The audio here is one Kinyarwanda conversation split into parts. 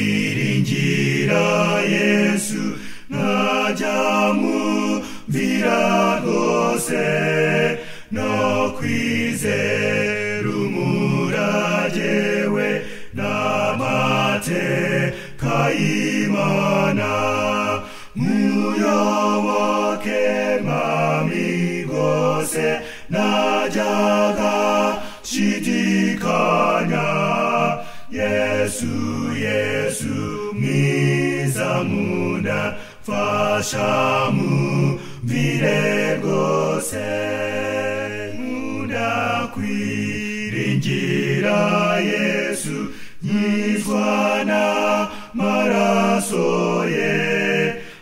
ndakwiringira yesu nkajya mumvira rwose no kwizera umurage we n'amateka y'imana muyoboke mami rwose najyaga nshidikanya yesu yesu mwiza munda fasha mumvire rwose ndakwiringira yesu nyizwana maraso ye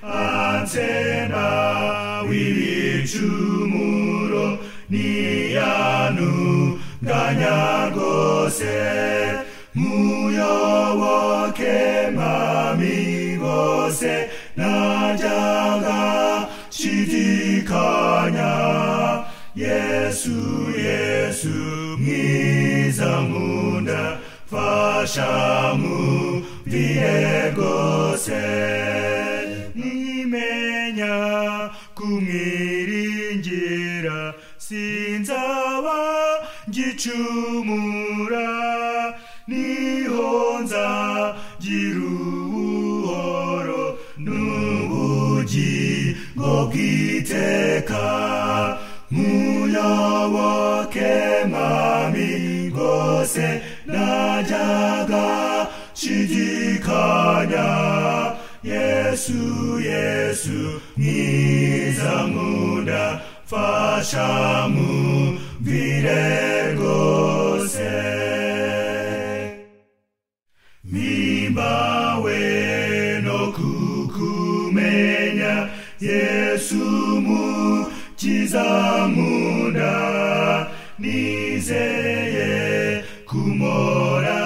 ansena w'ibicumuro niyanu nganya rwose muyoboke mami rwose najyaga nshidikanya yesu yesu mwiza nkunda fasha mumvire rwose nimenya kumwiringira sinzaba ngicumura niho nzagira ubuhoro n'ubugingo bw'iteka muyoboke mami rwose najyaga nshidikanya yesu yesu mwiza nkunda fasha mumvire rwose mpimbawe no kukumenya yesu mukiza nkunda nizeye kumora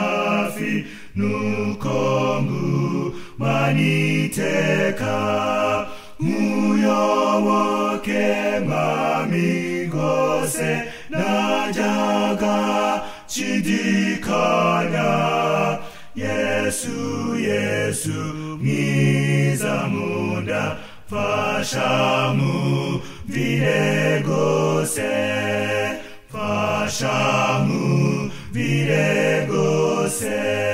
hafi nuko ngumaniteka muyoboke mami rwose najyaga nshidikanya yesu yesu mwiza nkunda fasha mumvire rwose fasha mumvire rwose